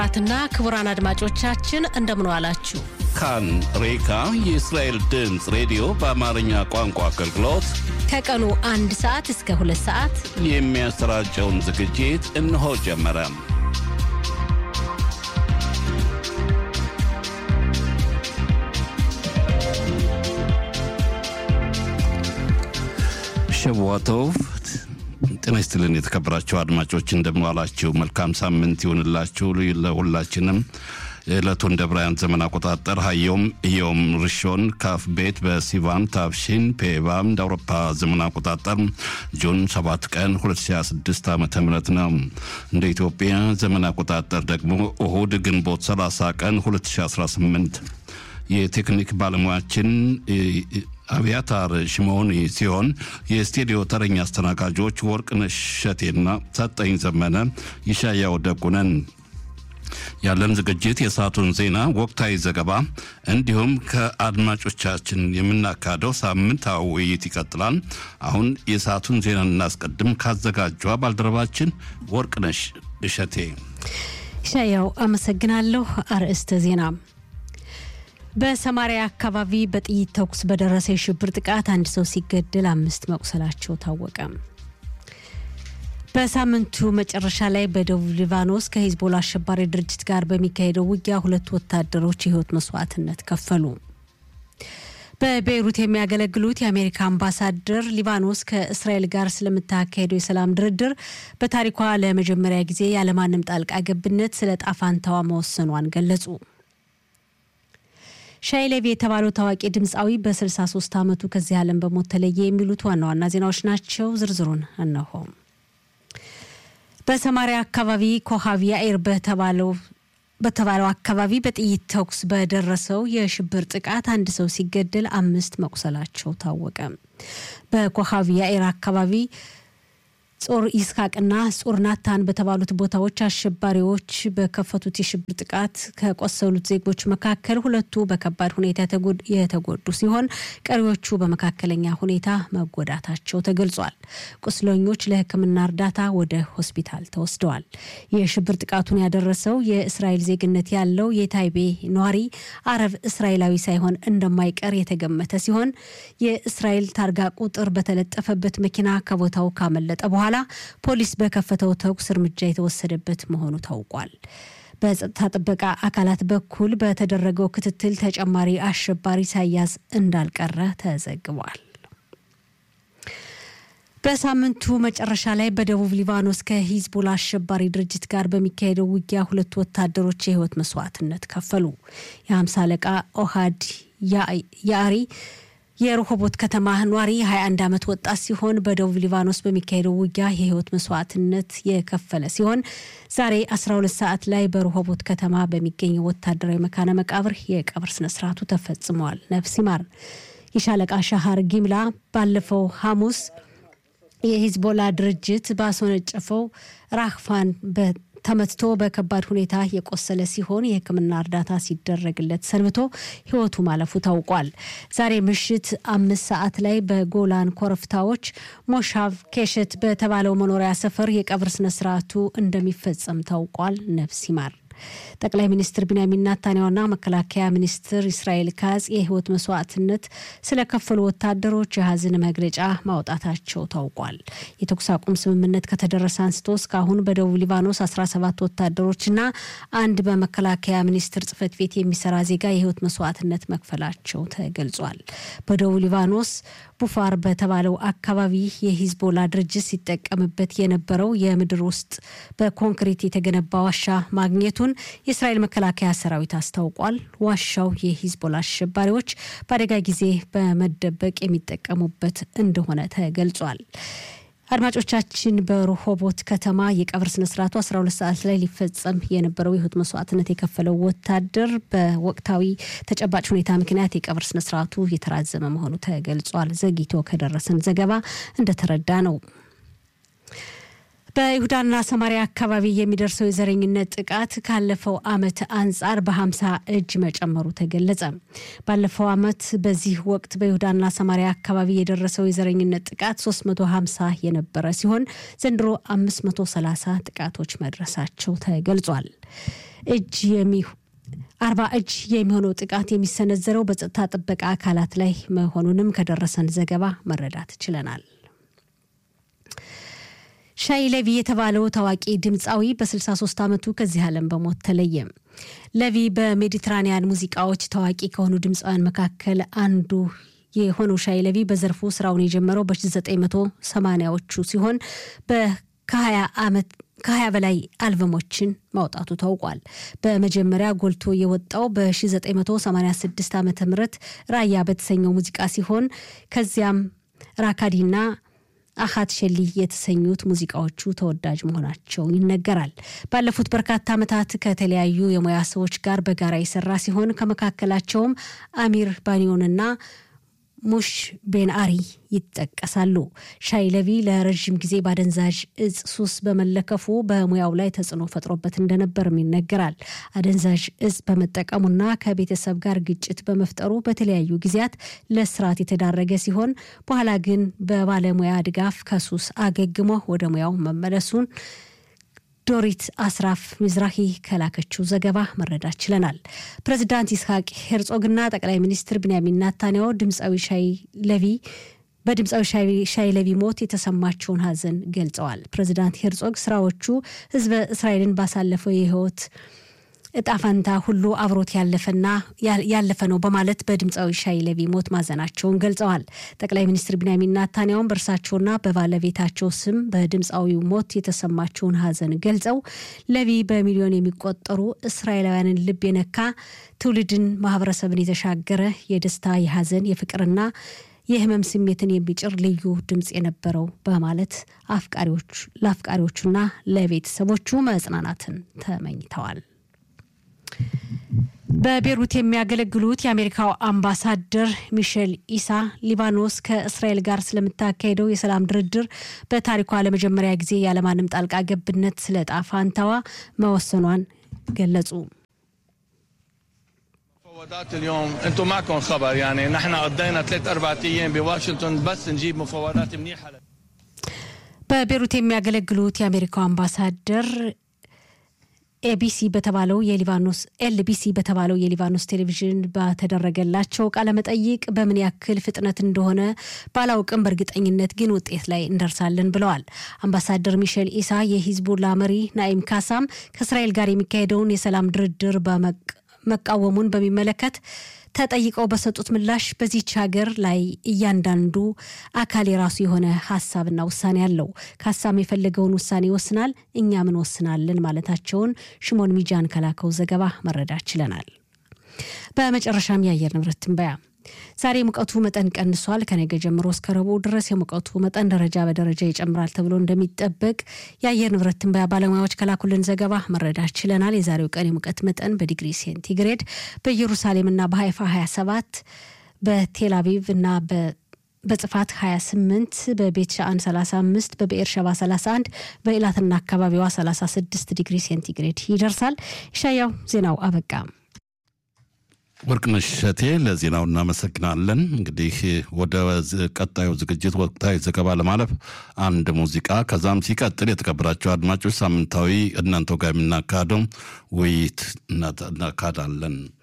ክቡራትና ክቡራን አድማጮቻችን እንደምን ዋላችሁ። ካን ሬካ የእስራኤል ድምፅ ሬዲዮ በአማርኛ ቋንቋ አገልግሎት ከቀኑ አንድ ሰዓት እስከ ሁለት ሰዓት የሚያሰራጨውን ዝግጅት እነሆ ጀመረ። ሸዋቶቭ ጤና ይስጥልን የተከበራችሁ አድማጮች እንደምዋላችሁ። መልካም ሳምንት ይሁንላችሁ ለሁላችንም። ዕለቱን እንደ ብራያን ዘመን አቆጣጠር ሀዮም እዮም ርሾን ካፍ ቤት በሲቫን ታፍሺን ፔቫም እንደ አውሮፓ ዘመን አቆጣጠር ጁን 7 ቀን 2026 ዓ ም ነው። እንደ ኢትዮጵያ ዘመን አቆጣጠር ደግሞ እሁድ ግንቦት 30 ቀን 2018 የቴክኒክ ባለሙያችን አብያታር ሽሞኒ ሲሆን የስቱዲዮ ተረኛ አስተናጋጆች ወርቅነሽ እሸቴና ሰጠኝ ዘመነ ይሻያው ደጉነን። ያለን ዝግጅት የሰዓቱን ዜና፣ ወቅታዊ ዘገባ እንዲሁም ከአድማጮቻችን የምናካሄደው ሳምንታዊ ውይይት ይቀጥላል። አሁን የሰዓቱን ዜና እናስቀድም። ካዘጋጇ ባልደረባችን ወርቅነሽ እሸቴ። ይሻያው አመሰግናለሁ። አርዕስተ ዜና በሰማሪያ አካባቢ በጥይት ተኩስ በደረሰ የሽብር ጥቃት አንድ ሰው ሲገደል አምስት መቁሰላቸው ታወቀ። በሳምንቱ መጨረሻ ላይ በደቡብ ሊባኖስ ከሂዝቦላ አሸባሪ ድርጅት ጋር በሚካሄደው ውጊያ ሁለት ወታደሮች የህይወት መስዋዕትነት ከፈሉ። በቤይሩት የሚያገለግሉት የአሜሪካ አምባሳደር ሊባኖስ ከእስራኤል ጋር ስለምታካሄደው የሰላም ድርድር በታሪኳ ለመጀመሪያ ጊዜ ያለማንም ጣልቃ ገብነት ስለ ጣፋንታዋ መወሰኗን ገለጹ። ሻይሌቪ የተባለው ታዋቂ ድምፃዊ በ63 ዓመቱ ከዚህ ዓለም በሞት ተለየ። የሚሉት ዋና ዋና ዜናዎች ናቸው። ዝርዝሩን እነሆ። በሰማሪያ አካባቢ ኮሃብ ያኢር በተባለው በተባለው አካባቢ በጥይት ተኩስ በደረሰው የሽብር ጥቃት አንድ ሰው ሲገደል አምስት መቁሰላቸው ታወቀ። በኮሃብ ያኢር አካባቢ ጾር ይስሐቅና ጾር ናታን በተባሉት ቦታዎች አሸባሪዎች በከፈቱት የሽብር ጥቃት ከቆሰሉት ዜጎች መካከል ሁለቱ በከባድ ሁኔታ የተጎዱ ሲሆን ቀሪዎቹ በመካከለኛ ሁኔታ መጎዳታቸው ተገልጿል። ቁስለኞች ለሕክምና እርዳታ ወደ ሆስፒታል ተወስደዋል። የሽብር ጥቃቱን ያደረሰው የእስራኤል ዜግነት ያለው የታይቤ ነዋሪ አረብ እስራኤላዊ ሳይሆን እንደማይቀር የተገመተ ሲሆን የእስራኤል ታርጋ ቁጥር በተለጠፈበት መኪና ከቦታው ካመለጠ በኋላ ፖሊስ በከፈተው ተኩስ እርምጃ የተወሰደበት መሆኑ ታውቋል። በጸጥታ ጥበቃ አካላት በኩል በተደረገው ክትትል ተጨማሪ አሸባሪ ሳያዝ እንዳልቀረ ተዘግቧል። በሳምንቱ መጨረሻ ላይ በደቡብ ሊባኖስ ከሂዝቦላ አሸባሪ ድርጅት ጋር በሚካሄደው ውጊያ ሁለት ወታደሮች የህይወት መስዋዕትነት ከፈሉ። የሀምሳ አለቃ ኦሃድ ያአሪ የረሆቦት ከተማ ኗሪ 21 ዓመት ወጣት ሲሆን በደቡብ ሊባኖስ በሚካሄደው ውጊያ የህይወት መስዋዕትነት የከፈለ ሲሆን ዛሬ 12 ሰዓት ላይ በረሆቦት ከተማ በሚገኘው ወታደራዊ መካነ መቃብር የቀብር ስነስርዓቱ ተፈጽመዋል። ነፍስ ይማር። የሻለቃ ሻሃር ጊምላ ባለፈው ሐሙስ የሂዝቦላ ድርጅት ባስወነጨፈው ራህፋን ተመትቶ በከባድ ሁኔታ የቆሰለ ሲሆን የሕክምና እርዳታ ሲደረግለት ሰንብቶ ህይወቱ ማለፉ ታውቋል። ዛሬ ምሽት አምስት ሰዓት ላይ በጎላን ኮረብታዎች ሞሻቭ ኬሸት በተባለው መኖሪያ ሰፈር የቀብር ስነስርዓቱ እንደሚፈጸም ታውቋል። ነፍስ ይማር። ጠቅላይ ሚኒስትር ቢንያሚን ናታንያሁና መከላከያ ሚኒስትር እስራኤል ካጽ የህይወት መስዋዕትነት ስለከፈሉ ወታደሮች የሀዘን መግለጫ ማውጣታቸው ታውቋል። የተኩስ አቁም ስምምነት ከተደረሰ አንስቶ እስካሁን በደቡብ ሊባኖስ 17 ወታደሮችና አንድ በመከላከያ ሚኒስትር ጽህፈት ቤት የሚሰራ ዜጋ የህይወት መስዋዕትነት መክፈላቸው ተገልጿል። በደቡብ ሊባኖስ ቡፋር በተባለው አካባቢ የሂዝቦላ ድርጅት ሲጠቀምበት የነበረው የምድር ውስጥ በኮንክሪት የተገነባ ዋሻ ማግኘቱን የእስራኤል መከላከያ ሰራዊት አስታውቋል። ዋሻው የሂዝቦላ አሸባሪዎች በአደጋ ጊዜ በመደበቅ የሚጠቀሙበት እንደሆነ ተገልጿል። አድማጮቻችን በረሆቦት ከተማ የቀብር ስነስርዓቱ 12 ሰዓት ላይ ሊፈጸም የነበረው የህይወት መስዋዕትነት የከፈለው ወታደር በወቅታዊ ተጨባጭ ሁኔታ ምክንያት የቀብር ስነስርዓቱ የተራዘመ መሆኑ ተገልጿል። ዘግይቶ ከደረሰን ዘገባ እንደተረዳ ነው። በይሁዳና ሰማሪያ አካባቢ የሚደርሰው የዘረኝነት ጥቃት ካለፈው ዓመት አንጻር በ50 እጅ መጨመሩ ተገለጸ። ባለፈው ዓመት በዚህ ወቅት በይሁዳና ሰማሪያ አካባቢ የደረሰው የዘረኝነት ጥቃት 350 የነበረ ሲሆን ዘንድሮ 530 ጥቃቶች መድረሳቸው ተገልጿል። እጅ የሚ አርባ እጅ የሚሆነው ጥቃት የሚሰነዘረው በጸጥታ ጥበቃ አካላት ላይ መሆኑንም ከደረሰን ዘገባ መረዳት ችለናል። ሻይ ለቪ የተባለው ታዋቂ ድምፃዊ በ63 ዓመቱ ከዚህ ዓለም በሞት ተለየ። ለቪ በሜዲትራኒያን ሙዚቃዎች ታዋቂ ከሆኑ ድምፃውያን መካከል አንዱ የሆነው ሻይ ለቪ በዘርፉ ስራውን የጀመረው በ1980ዎቹ ሲሆን ከ20 ዓመት ከ20 በላይ አልበሞችን ማውጣቱ ታውቋል። በመጀመሪያ ጎልቶ የወጣው በ1986 ዓ ም ራያ በተሰኘው ሙዚቃ ሲሆን ከዚያም ራካዲና አሃት ሸሊ የተሰኙት ሙዚቃዎቹ ተወዳጅ መሆናቸው ይነገራል። ባለፉት በርካታ ዓመታት ከተለያዩ የሙያ ሰዎች ጋር በጋራ የሰራ ሲሆን ከመካከላቸውም አሚር ባኒዮንና ሙሽ ቤን አሪ ይጠቀሳሉ። ሻይ ለቪ ለረዥም ጊዜ በአደንዛዥ እጽ ሱስ በመለከፉ በሙያው ላይ ተጽዕኖ ፈጥሮበት እንደነበርም ይነገራል። አደንዛዥ እጽ በመጠቀሙና ከቤተሰብ ጋር ግጭት በመፍጠሩ በተለያዩ ጊዜያት ለስርዓት የተዳረገ ሲሆን በኋላ ግን በባለሙያ ድጋፍ ከሱስ አገግሞ ወደ ሙያው መመለሱን ዶሪት አስራፍ ሚዝራሂ ከላከችው ዘገባ መረዳት ችለናል። ፕሬዚዳንት ይስሐቅ ሄርጾግና ጠቅላይ ሚኒስትር ቢንያሚን ናታንያሁ ድምፃዊ ሻይ ለቪ በድምፃዊ ሻይ ለቪ ሞት የተሰማቸውን ሐዘን ገልጸዋል። ፕሬዚዳንት ሄርጾግ ስራዎቹ ህዝበ እስራኤልን ባሳለፈው የህይወት እጣ ፈንታ ሁሉ አብሮት ያለፈና ያለፈ ነው በማለት በድምፃዊ ሻይ ለቪ ሞት ማዘናቸውን ገልጸዋል። ጠቅላይ ሚኒስትር ቢንያሚን ናታንያሁን በእርሳቸውና በባለቤታቸው ስም በድምፃዊው ሞት የተሰማቸውን ሐዘን ገልጸው ለቪ በሚሊዮን የሚቆጠሩ እስራኤላውያንን ልብ የነካ ትውልድን፣ ማህበረሰብን የተሻገረ የደስታ የሐዘን፣ የፍቅርና የህመም ስሜትን የሚጭር ልዩ ድምፅ የነበረው በማለት ለአፍቃሪዎቹና ለቤተሰቦቹ መጽናናትን ተመኝተዋል። በቤሩት የሚያገለግሉት የአሜሪካው አምባሳደር ሚሼል ኢሳ ሊባኖስ ከእስራኤል ጋር ስለምታካሄደው የሰላም ድርድር በታሪኳ ለመጀመሪያ ጊዜ ያለማንም ጣልቃ ገብነት ስለ ዕጣ ፈንታዋ መወሰኗን ገለጹ። مفاوضات اليوم انتم معكم خبر يعني نحن قضينا ثلاث اربع ايام بواشنطن بس نجيب مفاوضات منيحه በቤሩት የሚያገለግሉት የአሜሪካው አምባሳደር ኤቢሲ በተባለው የሊባኖስ ኤልቢሲ በተባለው የሊባኖስ ቴሌቪዥን በተደረገላቸው ቃለመጠይቅ በምን ያክል ፍጥነት እንደሆነ ባላውቅም በእርግጠኝነት ግን ውጤት ላይ እንደርሳለን ብለዋል። አምባሳደር ሚሼል ኢሳ የሂዝቡላ መሪ ናኢም ካሳም ከእስራኤል ጋር የሚካሄደውን የሰላም ድርድር መቃወሙን በሚመለከት ተጠይቀው በሰጡት ምላሽ በዚች ሀገር ላይ እያንዳንዱ አካል የራሱ የሆነ ሀሳብና ውሳኔ አለው። ካሳም የፈለገውን ውሳኔ ይወስናል፣ እኛ ምን ወስናለን ማለታቸውን ሽሞን ሚጃን ከላከው ዘገባ መረዳት ችለናል። በመጨረሻም የአየር ንብረት ትንበያ ዛሬ ሙቀቱ መጠን ቀንሷል። ከነገ ጀምሮ እስከ ረቡዕ ድረስ የሙቀቱ መጠን ደረጃ በደረጃ ይጨምራል ተብሎ እንደሚጠበቅ የአየር ንብረት ትንበያ ባለሙያዎች ከላኩልን ዘገባ መረዳት ችለናል። የዛሬው ቀን የሙቀት መጠን በዲግሪ ሴንቲግሬድ በኢየሩሳሌምና በሀይፋ 27 በቴል አቪቭ እና በጽፋት 28 በቤት ሻአን 35 በብኤር ሸባ 31 በኢላትና አካባቢዋ 36 ዲግሪ ሴንቲግሬድ ይደርሳል። ሻያው ዜናው አበቃ። ወርቅነሽ እሸቴ ለዜናው እናመሰግናለን። እንግዲህ ወደ ቀጣዩ ዝግጅት ወቅታዊ ዘገባ ለማለፍ አንድ ሙዚቃ ከዛም ሲቀጥል የተከበራቸው አድማጮች ሳምንታዊ እናንተው ጋር የምናካሄደው ውይይት እናካሄዳለን።